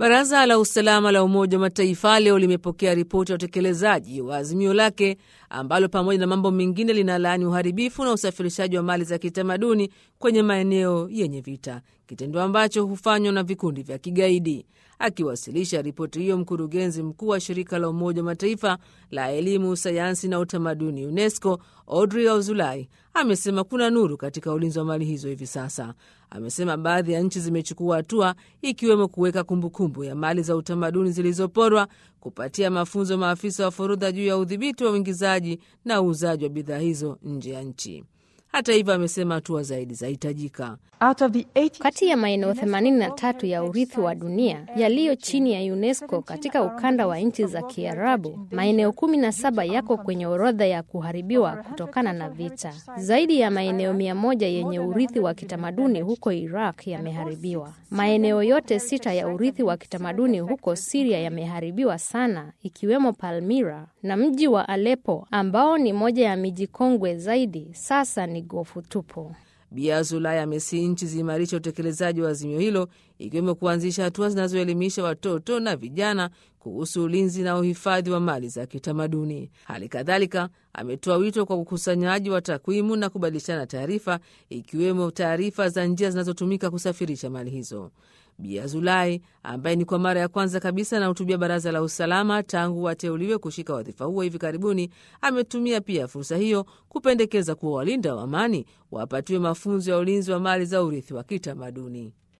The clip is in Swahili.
Baraza la Usalama la Umoja wa Mataifa leo limepokea ripoti ya utekelezaji wa azimio lake ambalo pamoja na mambo mengine linalaani uharibifu na usafirishaji wa mali za kitamaduni kwenye maeneo yenye vita, kitendo ambacho hufanywa na vikundi vya kigaidi. Akiwasilisha ripoti hiyo, mkurugenzi mkuu wa shirika la Umoja wa Mataifa la elimu, sayansi na utamaduni UNESCO Audrey Azoulay amesema kuna nuru katika ulinzi wa mali hizo hivi sasa. Amesema baadhi ya nchi zimechukua hatua ikiwemo kuweka kumbukumbu ya mali za utamaduni zilizoporwa, kupatia mafunzo maafisa wa forodha juu ya udhibiti wa uingizaji na uuzaji wa bidhaa hizo nje ya nchi. Hata hivyo, amesema hatua zaidi zahitajika. Kati ya maeneo 83 ya urithi wa dunia yaliyo chini ya UNESCO katika ukanda wa nchi za Kiarabu, maeneo 17 yako kwenye orodha ya kuharibiwa kutokana na vita. Zaidi ya maeneo 100 yenye urithi wa kitamaduni huko Iraq yameharibiwa. Maeneo yote sita ya urithi wa kitamaduni huko Siria yameharibiwa sana, ikiwemo Palmira na mji wa Aleppo ambao ni moja ya miji kongwe zaidi, sasa ni gofu tupu. Bi Azoulay amesihi nchi ziimarisha utekelezaji wa azimio hilo ikiwemo kuanzisha hatua zinazoelimisha watoto na vijana kuhusu ulinzi na uhifadhi wa mali za kitamaduni. Hali kadhalika ametoa wito kwa ukusanyaji wa takwimu na kubadilishana taarifa, ikiwemo taarifa za njia zinazotumika kusafirisha mali hizo. Bi Azoulay ambaye ni kwa mara ya kwanza kabisa anahutubia baraza la usalama tangu wateuliwe kushika wadhifa huo hivi karibuni, ametumia pia fursa hiyo kupendekeza kuwa walinda wa amani wapatiwe mafunzo ya ulinzi wa mali za urithi wa kitamaduni.